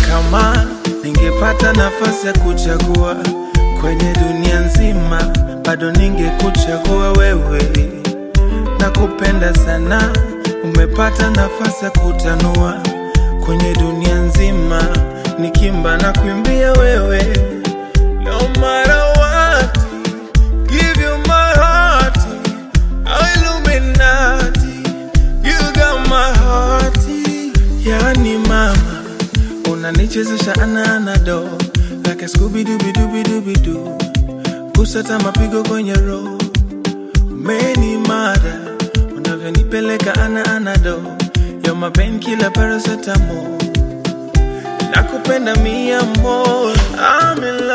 kama ningepata nafasi ya kuchagua kwenye dunia nzima, bado ningekuchagua wewe. Nakupenda sana, umepata nafasi ya kutanua kwenye dunia nzima, nikimba na kuimbia wewe. No matter what, give you my heart, Illuminati, you got my heart. Yani mama, unanichezesha ana anado like a Scooby Dooby Dooby Dooby Doo, kusata mapigo kwenye roho Many mada unavyonipeleka ana anado yo mapen kila paracetamol nakupenda mia more I'm in